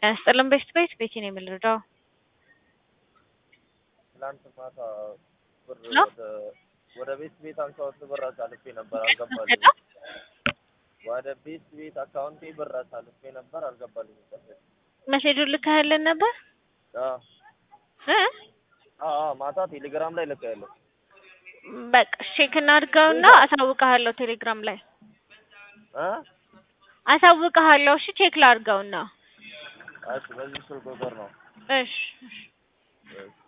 ያስጥልን ቤት ቤት ቤቴ ነው የምንረዳው። ትላንት ማታ ብር ነው? ወደ ወደ ቤት ቤት አካውንት ብር አሳልፌ ነበር አልገባልኝ። ወደ ቤት ቤት አካውንቴ ብር አሳልፌ ነበር አልገባልኝ። መሴጁን ልካህልን ነበር አዎ እ አዎ አዎ፣ ማታ ቴሌግራም ላይ ልኬያለሁ። በቃ ቼክ እናድርገውና አሳውቅሃለሁ። ቴሌግራም ላይ እ አሳውቅሃለሁ። እሺ ቼክ ላድርገውና እሺ፣ በዚህ ስልክ ቁጥር ነው። እሺ እሺ እሺ